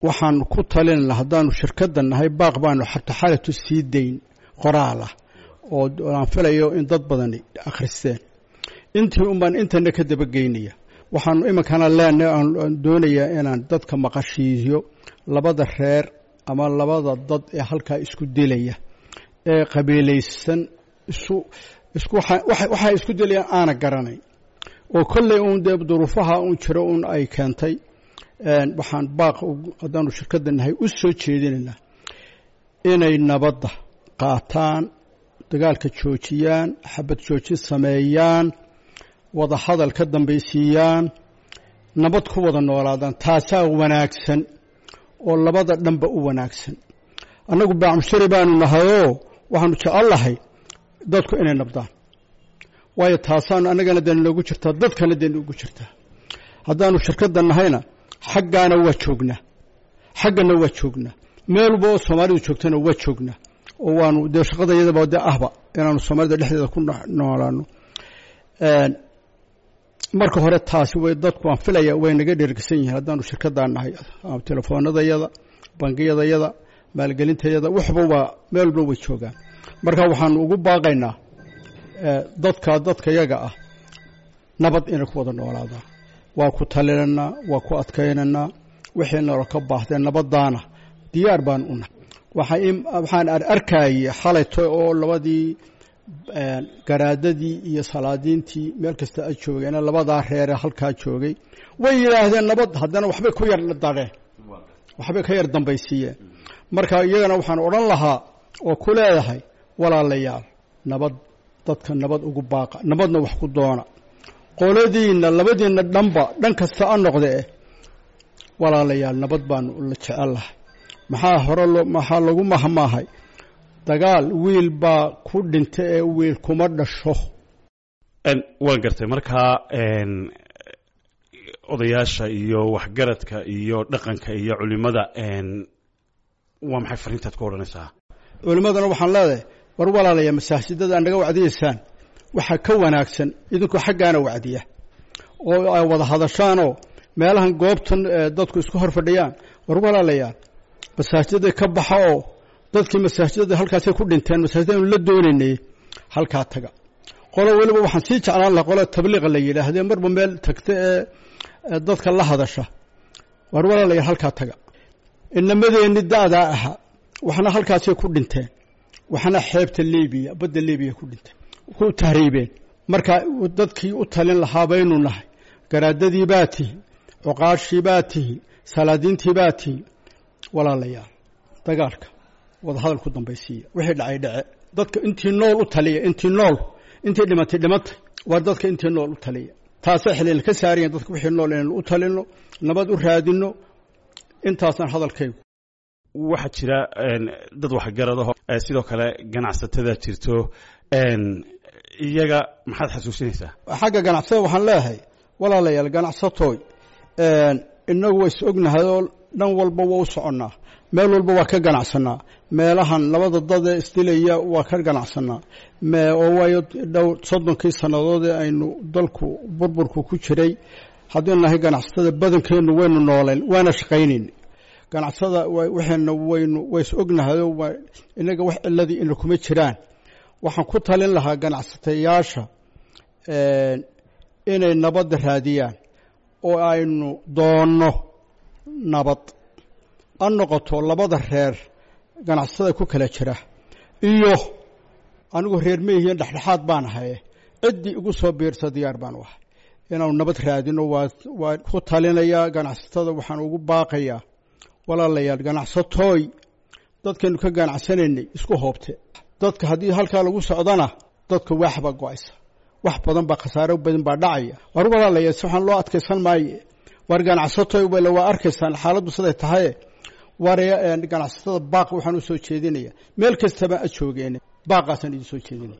waxaan ku talinayna haddaanu shirkadda nahay baaq baanu xata xalatu sii dayn qoraal ah oo aan filayo in dad badani akhristeen intii unbaan intana ka dabageynaya waxaanu iminkana leenahay aan doonayaa inaan dadka maqashiiyo labada reer ama labada dad ee halkaa isku dilaya ee qabiilaysan isu isku waxay isku dilayaan aana garanayn oo kolley uun dee duruufaha uun jiro uun ay keentay waxaan baaq haddaanu shirkadda nahay u soo jeedinaynaa inay nabadda qaataan dagaalka joojiyaan xabad joojin sameeyaan wada hadal ka dambaysiiyaan nabad ku wada noolaadaan taasaa wanaagsan oo labada dhanba u wanaagsan annagu baacmushari baanu nahayoo waxaanu jecellahay dadku inay nabdaan waayo taasaanu annagana dee noogu jirtaa dadkana dee noogu jirtaa haddaanu shirkadda nahayna xaggaana waa joognaa xaggana waa joognaa meelba oo soomaalidu joogtana waa joognaa oo waanu dee shaqada iyadaba dee ahba inaanu soomaalida dhexdeeda ku noolaano marka hore taasi way dadku aan filaya way naga dhergsan yihiin haddaanu shirkaddaa nahay telefoonadayada bangiyadayada maalgelintayada waxba waa meel walba way joogaan marka waxaanu ugu baaqaynaa dadka dadka yaga ah nabad inay ku wada noolaadaan waa ku talinaynaa waa ku adkaynaynaa wixii nalo ka baahdeen nabadaana diyaar baan u nahay waxaan arkayay xalayto oo labadii garaadadii iyo salaadiintii meel kasta a joogeen labadaa reere halkaa joogay way yidhaahdeen nabad haddana waxbay ku yar dareen waxbay ka yar dambaysiiyeen marka iyagana waxaan odhan lahaa oo ku leedahay walaalayaal nabad dadka nabad ugu baaqa nabadna wax ku doona qoladiinna labadiinna dhanba dhan kasta a noqdee walaalayaal nabad baanu la jecellahay maxaa hore maxaa lagu mahmaahay dagaal wiil baa ku dhinta ee wiil kuma dhasho waan gartay markaa odayaasha iyo waxgaradka iyo dhaqanka iyo culimada waa maxay fariintaad ku odhanaysaa culimmadana waxaan leedahay war walaalaya masaajidada naga wacdiyaysaan waxaa ka wanaagsan idinkoo xaggaana wacdiya oo ay wada hadashaanoo meelahan goobtan dadku isku hor fadhiyaan war walaalayaal masaajidada ka baxa oo dadkii masaajidada halkaasay ku dhinteen masaajidda anu la doonaynay halkaa taga qolo weliba waxaan sii jeclaan lahaa qolo tabliiqa la yidhaahdee marba meel tagta ee dadka la hadasha war walaalayaal halkaa taga inamadeenni da'daa ahaa waxna halkaasay ku dhinteen waxna xeebta libiya badda libiya ku dhinteen ku tahriibeen marka dadkii u talin lahaa baynu nahay garaadadii baa tihi cuqaashii baa tihi salaadiintii baa tihi walaalayaal dagaalka wadahadal ku dambaysiiya wixii dhacay dhace dadka intii nool u taliya intii nool intii dhimatay dhimatay waa dadka intii nool u taliya taasay xiliil ka saarayan dadka wixii nool inaynu u talino nabad u raadino intaasaan hadalkaygu waxaa jira dad waxgaradaho sidoo kale ganacsatada jirto iyaga maxaad xasuusinaysaa xagga ganacsatada waxaan leeyahay walaalayaal ganacsatooy inagu waa is ognahay oo dhan walba waa u soconnaa meel walba waa ka ganacsanaa meelahan labada dad ee isdilaya waa ka ganacsanaa oo waayo dhow soddonkii sannadood ee aynu dalku burburku ku jiray haddaynu nahay ganacsatada badankeennu waynu nooleen waana shaqaynayn ganacsada waxayna waynu waa is ognahayoo inaga wax ciladii ina kuma jiraan waxaan ku talin lahaa ganacsatayaasha inay nabadda raadiyaan oo aynu doonno nabad ha noqoto labada reer ganacsatada ku kala jira iyo anigu reer meyihiin dhexdhexaad baan ahaye ciddii igu soo biirsa diyaar baan u ahay inaanu nabad raadino waa waa ku talinayaa ganacsatada waxaan ugu baaqayaa walaalayaal ganacsatooy dadkaynu ka ganacsanaynay isku hoobte dadka haddii halkaa lagu socdana dadka waax baa go-aysa wax badan baa khasaaro badan baa dhacaya war walaalayaal si waxaan loo adkaysan maaye war ganacsatooy wala waa arkaysaan xaaladdu siday tahaye war ganacsatada baaq waxaan u soo jeedinaya meel kastaba a joogeen baaqaasaan idin soo jeedinaya